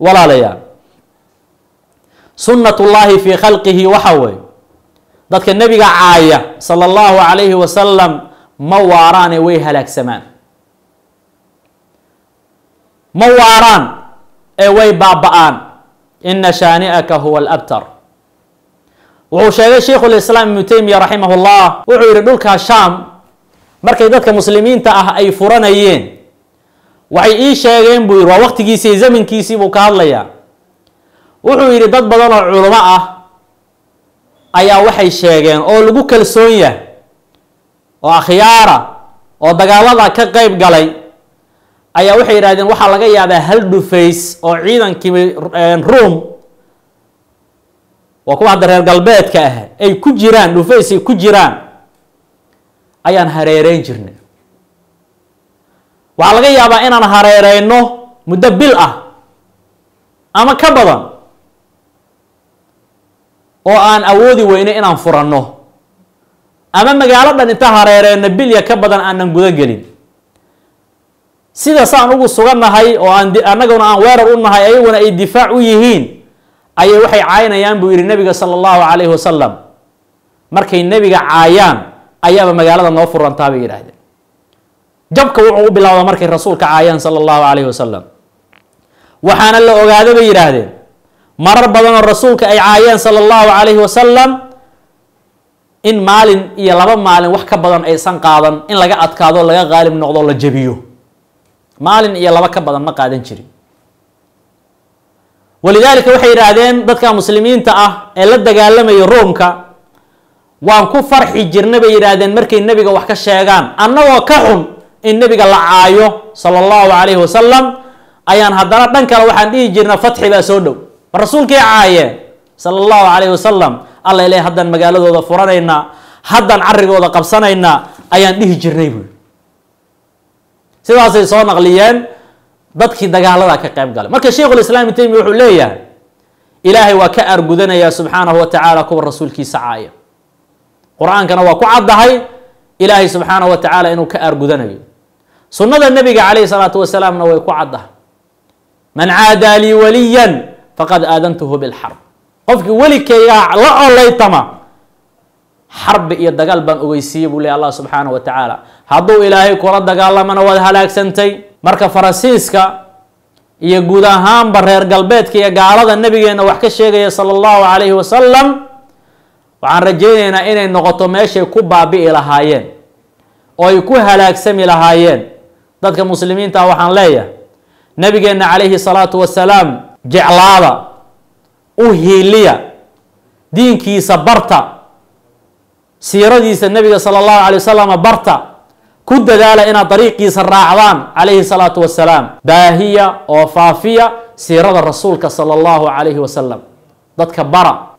walaalayaal sunnatullaahi fii khalqihi waxa weeye dadka nebiga caaya sala allahu calayhi wasalam ma waaraane way halaagsamaan ma waaraan ee way baaba-aan ina shaani'aka huwa alabtar wuxuu sheegay sheikhu lislaam ibnu taymiya raximah llah wuxuu yihi dhulkaa shaam markay dadka muslimiinta ah ay furanayeen waxay ii sheegeen buu yihi waa waqtigiisii zamankiisii buu ka hadlayaa wuxuu yidhi dad badan oo culamo ah ayaa waxay sheegeen oo lagu kalsoon yahay oo akhyaara oo dagaalada ka qeyb galay ayaa waxay yidhahdeen waxaa laga yaabaa hal dhufays oo ciidankii ruom waa kuwa hadda reer galbeedka ah ay ku jiraan dhufays ay ku jiraan ayaan hareereyn jirnay waxaa laga yaabaa inaan hareereyno muddo bil ah ama ka badan oo aan awoodi weyno inaan furanno ama magaalo dhan inta hareereyno bilya ka badan aanan guda gelin sida saan ugu sugannahay oo aan annaguna aan weerar u nahay ayaguna ay difaac u yihiin ayay waxay caynayaan buu yihi nabiga sala allahu calayhi wasalam markay nebiga caayaan ayaaba magaalada noo furantaa bay yidhaahdeen jabka wuxuu u bilowda markay rasuulka caayaan sala allahu calayhi wasalam waxaana la ogaada bay yidhaahdeen marar badanoo rasuulka ay caayeen sala allahu calayhi wasalam in maalin iyo laba maalin wax ka badan aysan qaadan in laga adkaado laga qaalib noqdo la jabiyo maalin iyo laba ka badan ma qaadan jirin walidaalika waxay yidhaahdeen dadka muslimiinta ah ee la dagaalamaya roomka waan ku farxi jirna bay yidhaahdeen markay nebiga wax ka sheegaan annagoo ka xun in nebiga la caayo sala allahu calayhi wasalam ayaan haddana dhan kale waxaan dhihi jirna fatxi baa soo dhow ma rasuulkay caayeen sala allahu calayhi wasalam alla ileh haddaan magaaladooda furanaynaa haddaan carrigooda qabsanaynaa ayaan dhihi jirnay buui sidaasay soo naqliyeen dadkii dagaalada ka qayb galay marka sheikhu lislaam ibn taymiya wuxuu leeyahay ilaahay waa ka aargudanayaa subxaanahu wa tacaala kuwa rasuulkiisa caaya qur-aankana waa ku caddahay ilaahay subxaanahu wa tacaala inuu ka aargudanayo sunnada nebiga calayhi salaatu wasalaamna way ku caddahay man caadaa lii waliyan faqad aadantuhu bilxarb qofkii welikaygaa la olaytama xarbi iyo dagaal baan ogeysiiyey buu ley allah subxaanahu wa tacaala hadduu ilaahay kula dagaalamana waad halaagsantay marka faransiiska iyo guud ahaanba reer galbeedka iyo gaalada nabigeena wax ka sheegaya sala allahu calayhi wasalam waxaan rajaynaynaa inay noqoto meeshay ku baabi'i lahaayeen oo ay ku halaagsami lahaayeen dadka muslimiinta ah waxaan leeyahay nabigeenna calayhi salaatu wasalaam jeclaada u hiiliya diinkiisa barta siiradiisa nabiga sala allahu calay wasalam barta ku dadaala inaad dariiqiisa raacdaan calayhi salaatu wasalaam baahiya oo faafiya siirada rasuulka sala allahu calayhi wasalam dadka bara